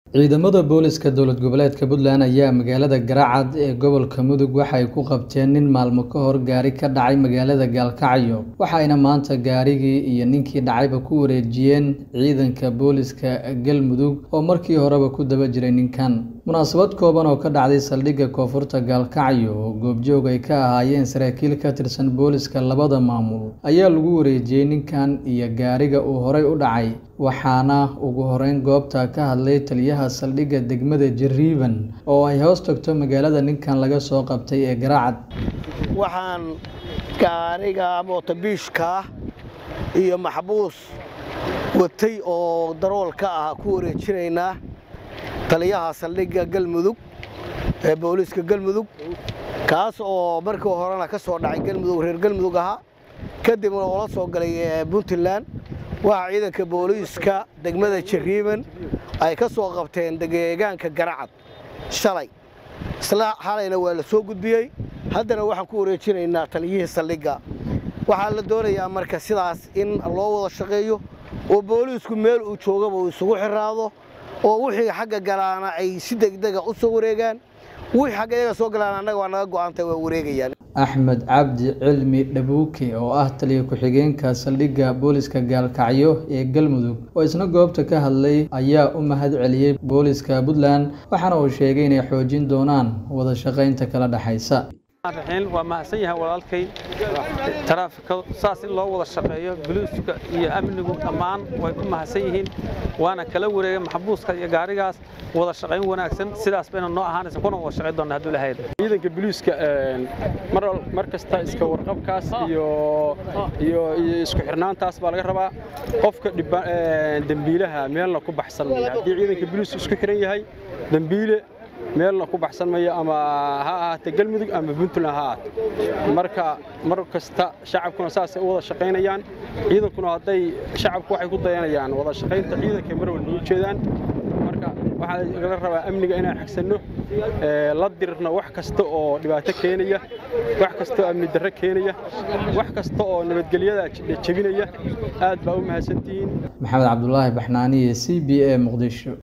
Ciidamada booliska dowlad goboleedka Puntland ayaa magaalada Galcad ee gobolka Mudug waxay ku qabteen nin maalmo ka hor gaari ka dhacay magaalada Gaalkacyo waxayna maanta gaarigii iyo ninkii dhacayba ku wareejiyeen ciidanka booliska Galmudug oo markii horeba ku daba jiray ninkan munaasabad kooban oo ka dhacday saldhigga koonfurta Gaalkacyo oo goobjoog ay ka ahaayeen saraakiil ka tirsan booliska labada maamul ayaa lagu wareejiyey ninkan iyo gaariga uu horay u dhacay waxaana ugu horeyn goobta ka hadlay taliyaha saldhigga degmada Jariban oo ay hoos tagto magaalada ninkan laga soo qabtay ee Galcad waxaan gaariga mootobiishka iyo maxbuus watay oo darool ka ah ku wareejinaynaa taliyaha saldhigga galmudug ee booliiska galmudug kaas oo markii horena ka soo dhacay galmudug reer galmudug ahaa kadibna oo la soo galay puntland waxaa ciidanka booliiska degmada jariiban ay ka soo qabteen deegaanka garacad shalay isla xalayna waa la soo gudbiyey haddana waxaan ku wareejinaynaa taliyihii saldhigga waxaa la doonayaa marka sidaas in loo wada shaqeeyo oo booliisku meel uu joogaba uu isugu xiraado oo wixii xagga galaana ay si degdega u soo wareegaan wixii xagga iyaga soo galaan annaga waa naga go'aantay waa wareegayaan axmed cabdi cilmi dhabuuke oo ah taliya ku-xigeenka saldhigga booliska gaalkacyo ee galmudug oo isna goobta ka hadlay ayaa u mahad celiyey booliska puntland waxaana uu sheegay inay xoojin doonaan wada shaqaynta kala dhexaysa waa mahadsan yahay walaalkay taraafika saas in loo wada shaqeeyo boliiska iyo amnigu dhammaan way ku mahadsan yihiin waana kala wareegay maxbuuska iyo gaarigaas wada shaqayn wanaagsan sidaas bayna noo ahaanaysa kuna wada shaqayn doonna hadduu lahayd ciidanka boliiska mar kasta iska warqabkaas iyo iyo isku xirnaantaas baa laga rabaa qofka dembiilaha meelna ku baxsan maya haddii ciidanka boliisku isku xiran yahay dembiile meelna ku baxsan mayo ama ha ahaatee galmudug ama puntland ha ahaato marka mar kasta shacabkuna saasay u wada shaqaynayaan ciidankuna hadday shacabku waxay ku dayanayaan wada shaqaynta ciidanka mar walba u jeedaan marka waxaa lagala rabaa amniga inaan xagsanno la dirno wax kasta oo dhibaato keenaya wax kasta oo amni darro keenaya wax kasta oo nabadgelyada jebinaya aad baa u mahadsantihiin maxamed cabdulaahi baxnaaniye c b a muqdisho